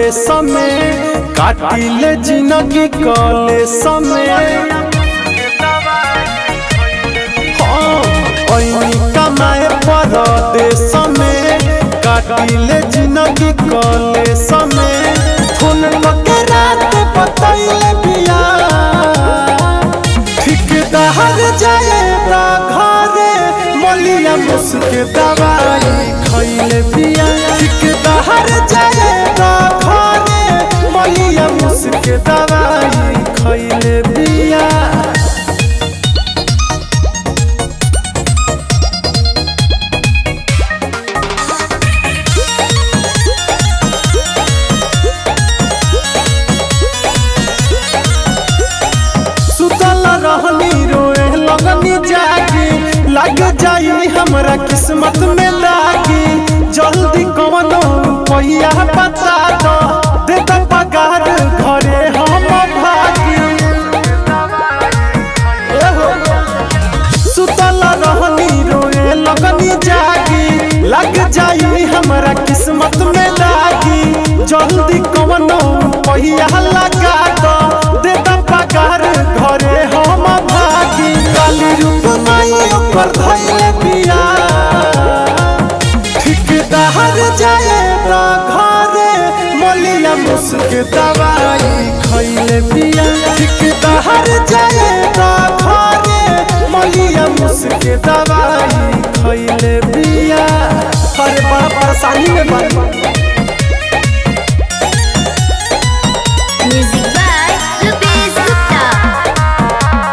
कले समय काटिले जिंदगी कले समय कमाए परदेश में काटिले जिंदगी कले समय फोन के रात बतैले बिया ठिकदार जाएगा घरे मलिया मुस्के दवाई खैले बिया ठिकदार जाएगा घरे मलिया मुस्के दवाई खैले बिया सुतल रहनी रोए लगनी जागी लग जाई हमरा किस्मत में लागी जल्दी कवनो रुपया बता दो दे दो पगार घरे हम भागी ए हो। सुतल रहनी रोए लगनी जागी लग जाई हमरा किस्मत में लागी जल्दी कवनो रुपया लगा दो दे दो पगार घरे हम भागी काली रूप माई ऊपर धैले पिया ठिकदार जाएगा घरे मलिया मुस्क दवाई खैले पिया ठिकदार जाएगा घरे मलिया मुस्क दवाई खैले पिया अरे बड़ा परेशानी में बात Music by Rupesh Gupta.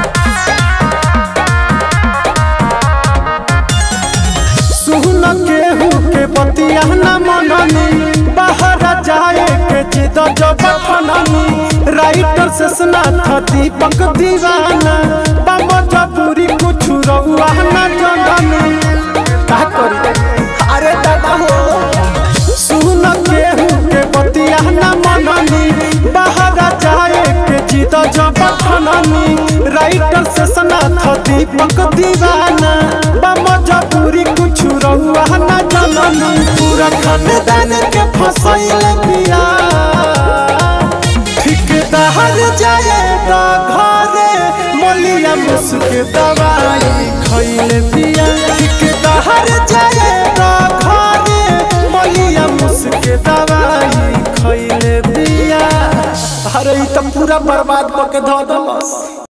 सुन केहू के बतिया न मननी बाहर जाए के जिद जब फननी राइटर से स्नाथ दीपक दीवाना बाम जबूरी कुछ रहुआ न जननी का करी अरे दादा हो सुन केहू के बतिया न मननी बाहर जाए के जिद जब फननी राइटर से स्नाथ दीपक दीवाना बाम जबूरी कुछ रहुआ न जननी पूरा खानदान के फसैल पिया ठिकदार जाएगा घरे मलिया मुस्क दवाई खैले पिया ठिकदार जाएगा घरे मलिया मुस्क दवाई खैले पिया अरे ई त पूरा बर्बाद करके धो दलस